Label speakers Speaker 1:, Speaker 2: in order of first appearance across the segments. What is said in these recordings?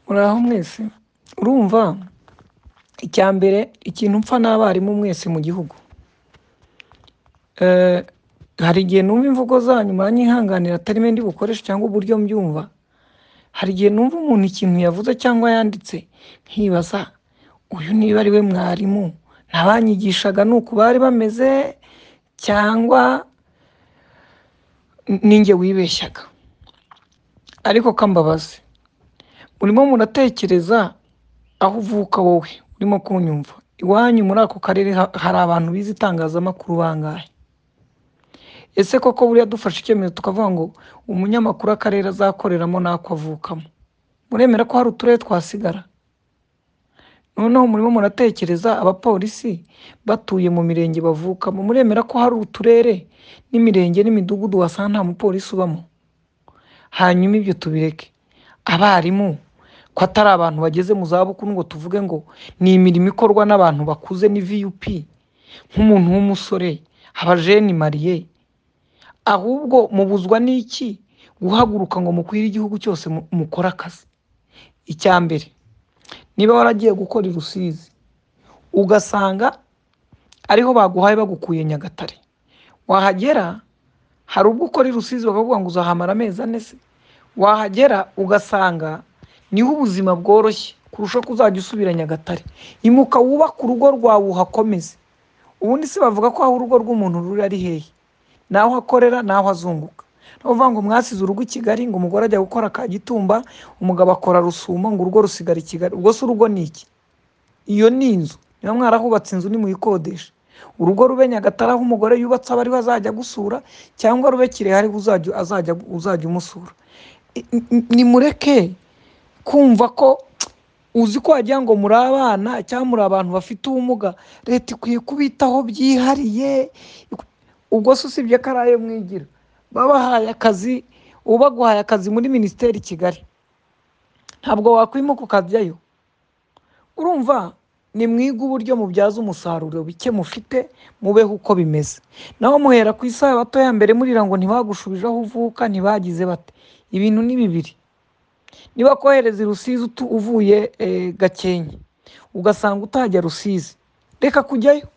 Speaker 1: muraho mwese urumva icya mbere ikintu mpfa n'abarimu mwese mu gihugu Eh, hari igihe numva imvugo zanyu muranyihanganira atari mwe ndi bukoreshe cyangwa uburyo mbyumva hari igihe numva umuntu ikintu yavuze cyangwa yanditse nkibaza uyu niba ari we mwarimu ntabanyigishaga ni uku bari bameze cyangwa ninjye wibeshyaga ariko kambabazi urimo muratekereza aho uvuka wowe urimo kunyumva iwanyu muri ako karere ha- hari abantu bize itangazamakuru bangahe ese koko buriya dufashe icyemezo tukavuga ngo umunyamakuru akarere azakoreramo n'ako avukamo muremera ko hari uturere twasigara noneho murimo muratekereza abapolisi batuye mu mirenge bavukamo muremera ko hari uturere n'imirenge n'imidugudu wasanga nta mupolisi ubamo hanyuma ibyo tubireke abarimu ko atari abantu bageze mu zabukuru ngo tuvuge ngo ni imirimo ikorwa n'abantu bakuze ni vup nk'umuntu w'umusore abajeni mariye ahubwo mubuzwa n'iki guhaguruka ngo mukwire igihugu cyose mu- mukore akazi icya mbere niba waragiye gukora i rusizi ugasanga ariho baguhaye bagukuye nyagatare wahagera hari ubwo ukora i rusizi bakavuga ngo uzahamara amezi ane se wahagera ugasanga niho ubuzima bworoshye kurusha ko uzajya usubira nyagatare imuka wubake urugo rwawe uhakomeze ubundi se bavuga ko aho urugo rw'umuntu ruri ari hehe naho akorera naho azunguka ni ukuvuga ngo mwasize urugo i kigali ngo umugore ajya gukora kagitumba umugabo akora rusumo ngo urugo rusigara i kigali ubwo se urugo ni iki iyo ni inzu niba mwarahubatse inzu nimuyikodesha urugo rube nyagatare aho umugore yubatse aba ariho azajya agusura cyangwa rube kirehe ariho uzajya azajya uzajya umusura I- i- i- nimureke kumva ko uzi ko wagira ngo muri abana cyangwa muri abantu bafite ubumuga leta ikwiye kubitaho byihariye ubwo se usibye ko ari ayo mwigira babahaye akazi uba baguhaye akazi muri minisiteri i kigali ntabwo wakwimuka ukajyayo urumva nimwiga uburyo mubyaza umusaruro bike mufite mubeho uko bimeze naho muhera ku isaha bato ya mbere murira ngo ntibagushubije aho uvuka ntibagize bate ibintu ni bibiri niba kohereza i rusizi utu- uvuye eh, gakenke ugasanga utajya rusizi reka kujyayo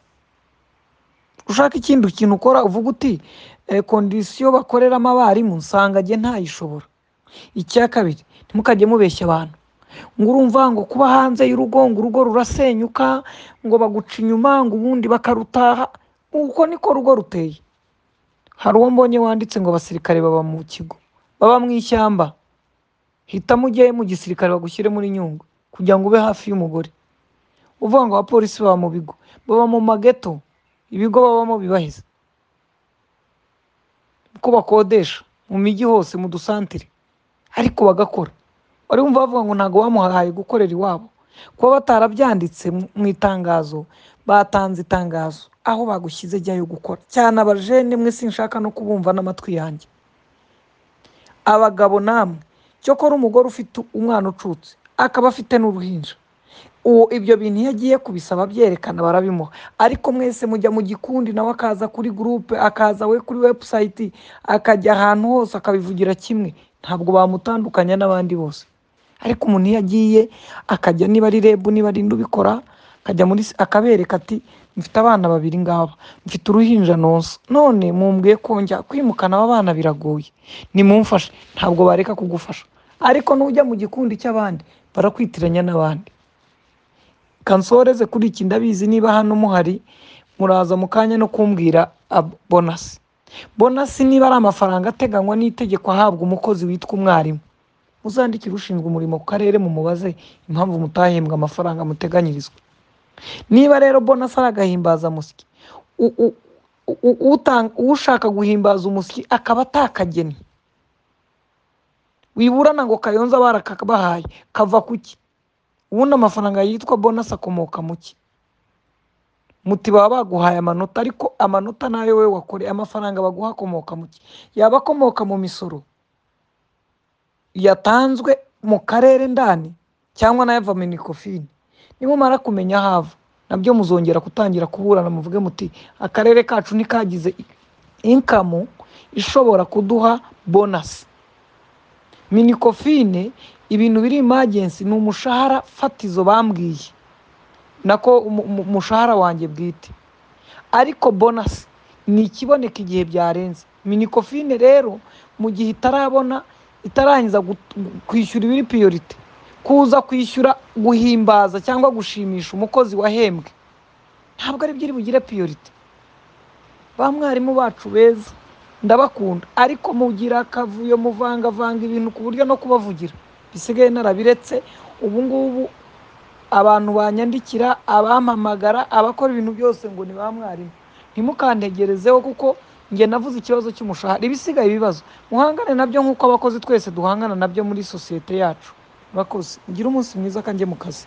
Speaker 1: ushaka ikindi kintu ukora uvuga uti eh, kondisiyo bakoreramo abarimu nsangage ntayishobora icya kabiri ntimukajye mubeshya abantu ngo urumva ngo kuba hanze y'urugo ngo urugo rurasenyuka ngo baguca inyuma ngo ubundi bakarutaha uko niko rugo ruteye hari uwo mbonye wanditse ngo abasirikare baba mu kigo baba mu ishyamba hitamo ujye mu gisirikare bagushyire muri nyungwe kugira ngo ube hafi y'umugore uvuga ngo abapolisi baba mu bigo baba mu mageto ibigo babamo bibaheze ko bakodesha mu mijyi hose mu dusantire ariko bagakora wari wumva bavuga ngo ntabwo bamuhaye gukorera iwabo kuba batarabyanditse mu mu itangazo batanze itangazo aho bagushyize jyayo gukora cyane abajene mwe sinshaka no kubumva n'amatwi yanjye abagabo namwe cyokora umugore ufite umwana ucutse akaba afite n'uruhinja uwo ibyo bintu iyo agiye kubisaba byerekana barabimuha ariko mwese mujya mu gikundi nawe akaza kuri gurupe akaza we kuri webusayiti akajya ahantu hose akabivugira kimwe ntabwo bamutandukanya n'abandi bose ariko umuntu iyo agiye akajya niba ari rebu niba ari indi ubikora akajya muri s- akabereka ati mfite abana babiri ngaba mfite uruhinja nonsa none mumbwiye kongera kwimukana aba bana biragoye nimumfashe ntabwo bareka kugufasha ariko nujya mu gikundi cy'abandi barakwitiranya n'abandi kansoreze kuri iki ndabizi niba hano muhari muraza mu kanya no kumbwira ab- bonasi bonasi niba ari amafaranga ateganywa n'itegeko ahabwa umukozi witwa umwarimu muzandikire ushinzwe umurimo ku karere mumubaze impamvu mutahembwa amafaranga muteganyirizwa niba rero bonasi ari agahimbazamusyi u- u- u- utanga- ushaka guhimbaza umusyi akaba atakageni wiburana ngo kayonza barakabahaye kava ku ki ubundi amafaranga yitwa bonasi akomoka mu ki muti baba baguhaye amanota ariko amanota nayo wowe wakoreye amafaranga baguha akomoka mu ki yaba akomoka mu misoro yatanzwe mu karere ndani cyangwa n'ayava minikofini nimumara kumenya aho ava nabyo muzongera gutangira kuburana muvuge muti akarere kacu ntikagize inkamu ishobora kuduha bonasi minikofine ibintu biri imagensi ni umushahara fatizo bambwiye nako umu- umu- umushahara wanjye bwite ariko bonasi ni ikiboneka igihe byarenze minikofine rero mu gihe itarabona itarangiza gut- kwishyura ibiri piyorite kuza kwishyura guhimbaza cyangwa gushimisha umukozi wahembwe ntabwo ari byo iri bugire piyorite ba mwarimu bacu beza ndabakunda ariko mugira akavuyo muvangavanga ibintu ku buryo no kubavugira bisigaye narabiretse ubu ngubu abantu banyandikira abampamagara abakora ibintu byose ngo ni ba mwarimu ntimukantegerezeho kuko njye navuze ikibazo cy'umushahara ibisigaye ibibazo muhangane nabyo nk'uko abakozi twese duhangana nabyo muri sosiyete yacu murakoze mugire umunsi mwiza kanjye mu kazi